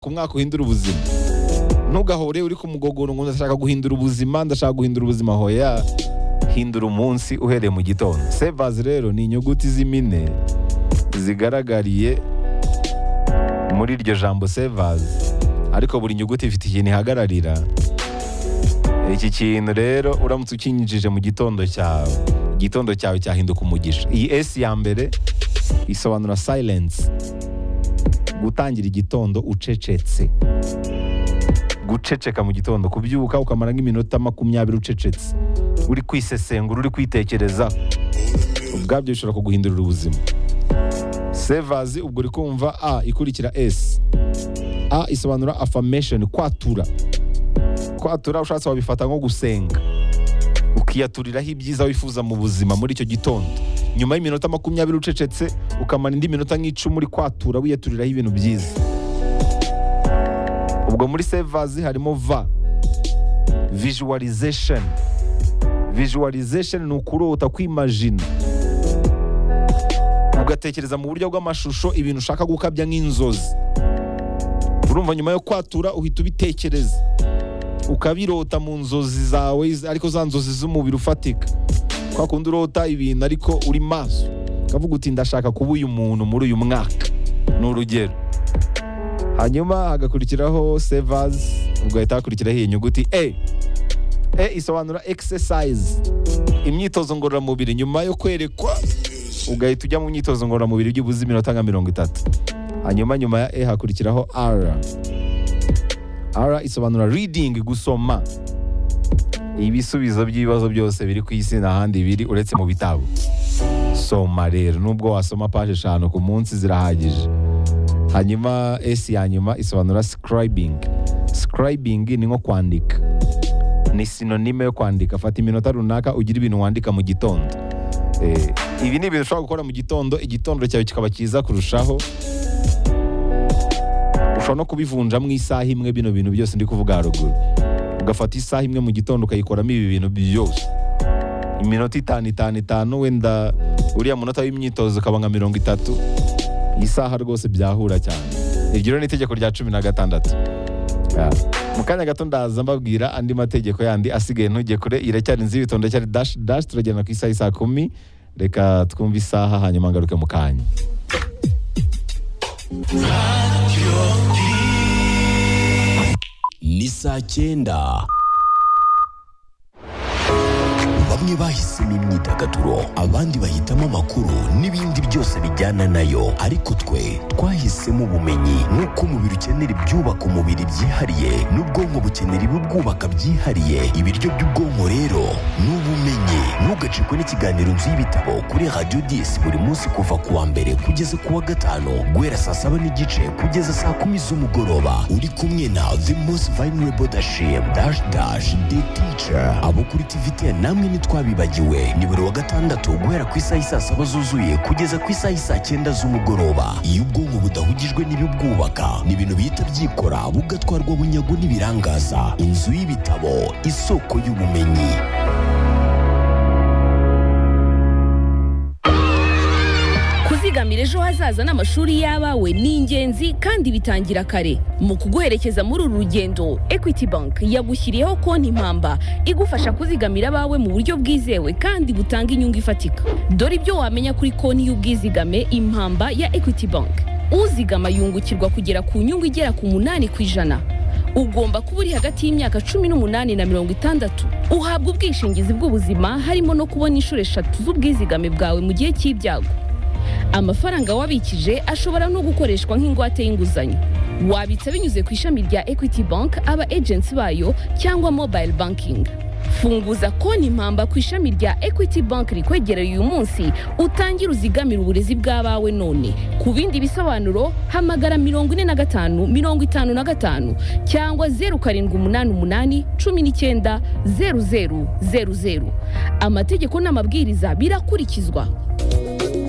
ku mwaka uhindura ubuzima ntugahore uri ku mugogoro ngo ndashaka guhindura ubuzima ndashaka guhindura ubuzima hoya hindura umunsi uhereye mu gitondo sevazi rero ni inyuguti z'impine zigaragariye muri iryo jambo sevazi ariko buri nyuguti ifite ikintu ihagararira iki kintu rero uramutse ukinjije mu gitondo cyawe igitondo cyawe cyahinduka umugisha iyi esi ya mbere isobanura silence gutangira igitondo ucecetse guceceka mu gitondo kubyuka ukamara nk'iminota makumyabiri ucecetse uri kwisesengura uri kwitekereza ubwabyo bishobora kuguhindurira ubuzima sevazi ubwo uri kumva a ikurikira esi a isobanura affirmation kwatura kwatura ushatse wabifata nko gusenga ukiyaturiraho ibyiza wifuza mu buzima muri icyo gitondo nyuma y'iminota makumyabiri ucecetse ukamara indi minota nk'icumi uri kwatura wiyaturiraho ibintu byiza ubwo muri sevazi harimo va visualization visualization ni ukurota kwimajina ugatekereza mu buryo bw'amashusho ibintu ushaka gukabya nk'inzozi urumva nyuma yo kwatura uhita ubitekereza ukabirota mu nzozi zawe ariko za nzozi z'umubiri ufatika kwa kundi urota ibintu ariko uri maso ukavuga uti ndashaka kuba uyu muntu muri uyu mwaka ni urugero hanyuma hagakurikiraho sevazi ugahita hakurikiraho iyi nyuguti e e isobanura exercise imyitozo ngororamubiri nyuma yo kwerekwa ugahita ujya mu myitozo ngororamubiri by'ubuzi iminota nka mirongo itatu hanyuma nyuma ya e hakurikiraho r r isobanura reading gusoma ibisubizo by'ibibazo byose biri ku isi n'ahandi biri uretse mu bitabo soma rero nubwo wasoma paje eshanu ku munsi zirahagije hanyuma s ya nyuma isobanura scribing scribing ni nko kwandika ni sinonime yo kwandika fata iminota runaka ugira ibintu wandika mu gitondo Eh, ibi ni ibintu ushobora gukora mu gitondo igitondo cyawe kikaba cyiza kurushaho ushobora no kubivunjamo isaha imwe bino bintu byose ndi kuvuga haruguru ugafata isaha imwe mu gitondo ukayikoramo ibi bintu byose iminota itanu itanu itanu wenda uriya munota w'imyitozo ukaba nka mirongo itatu iyi saha rwose byahura cyane iryo rero ni itegeko rya cumi na gatandatu Ya. mu kanya gato ndaza mbabwira andi mategeko yandi asigaye ntujye kure iracyari nzi ibitonde cyari dash dash turagenda ku isaha isaa kumi reka twumve isaha hanyuma ngaruke mu kanya ni saa cyenda bamwe bahisemo imyidagaduro abandi bahitamo amakuru n'ibindi byose bijyana nayo ariko twe twahisemo ubumenyi nk'uko umubiri ukenera ibyubaka umubiri byihariye n'ubwonko bukenera ibibwubaka byihariye ibiryo by'ubwonko rero ni ubumenyi ntugacikwe n'ikiganiro nzu y'ibitabo kuri radiyo disi buri munsi kuva ku wa mbere kugeza ku wa gatanu guhera saa saba n'igice kugeza saa kumi z'umugoroba uri kumwe na the most vulnerable dashim dash dash the teacher abo kuri tvt namwe ntitwabibagiwe ni buri wa gatandatu guhera ku isaha isaa saba zuzuye kugeza ku isaha isaa cyenda z'umugoroba iyo ubwonko budahugijwe n'ibibwubaka ni ibintu bihita byikora bugatwarwa bunyago n'ibirangaza inzu y'ibitabo isoko y'ubumenyi kuzigamira ejo hazaza n'amashuri y'abawe ni ingenzi kandi bitangira kare mu kuguherekeza muri uru rugendo equity bank yagushyiriyeho konti mpamba igufasha kuzigamira abawe mu buryo bwizewe kandi butanga inyungu ifatika dore ibyo wamenya kuri konti y'ubwizigame impamba ya equity bank uzigama yungukirwa kugera ku nyungu igera ku munani ku ijana ugomba kuba uri hagati y'imyaka cumi n'umunani na mirongo itandatu uhabwa ubwishingizi bw'ubuzima harimo no kubona inshuro eshatu z'ubwizigame bwawe mu gihe cy'ibyago amafaranga wabikije ashobora no gukoreshwa nk'ingwate y'inguzanyo wabitsa binyuze ku ishami rya equity bank aba agency bayo cyangwa mobile banking funguza konti mpamba ku ishami rya equity bank rikwegereye uyu munsi utangire uzigamire uburezi bw'abawe none ku bindi bisobanuro hamagara mirongo ine na gatanu mirongo itanu na gatanu cyangwa zeru karindwi umunani umunani cumi n'icyenda zeru zeru zeru zeru amategeko n'amabwiriza birakurikizwa